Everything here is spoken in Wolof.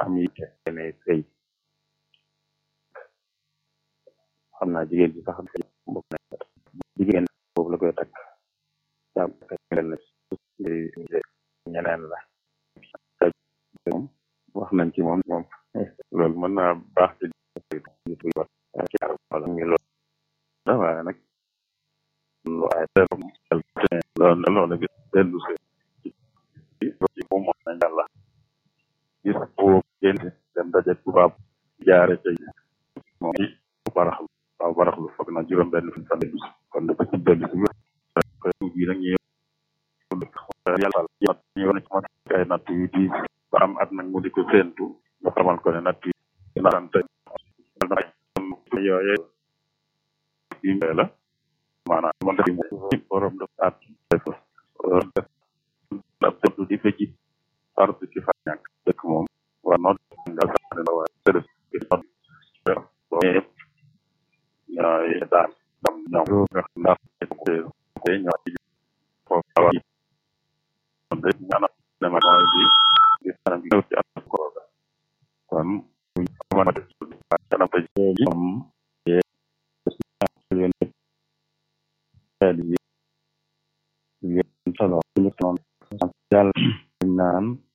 am yitte ne sëy xam naa jigéen ji sax bokk na jigéen boobu la koy takk jàpp na ñeneen la moom wax nañ ci moom moom loolu mën naa baax ci nit yi ci wala ngi loolu da waaye nag lu ay loolu loolu gis dellu si ci moom moom nañ yàlla gis boo génn dem daje tubaab jaare ca moom ci baraxlu waaw baraxlu foog na juróom benn fan fan kon dafa ci dellu si bi nag ñu yàlla ñu wane ci mat ay natt yu diis ba am at nag mu di ko séentu nga xamal ko ne natt yi narante yooye yi la maanaam man def mo borom def at def def ab tëdd di fa ji fardu ci fa ñàkk dëkk moom war noo nga sax la waaye tëdd ci not yëpp ñooy daan dam ñoom nga ndax ñoo ci foofu awa kon de ñaanal dama mooy di di kanam gi ñëw ci at ko kon mën a kanam te moom xel yi yéen solo ñu noonu yàlla naan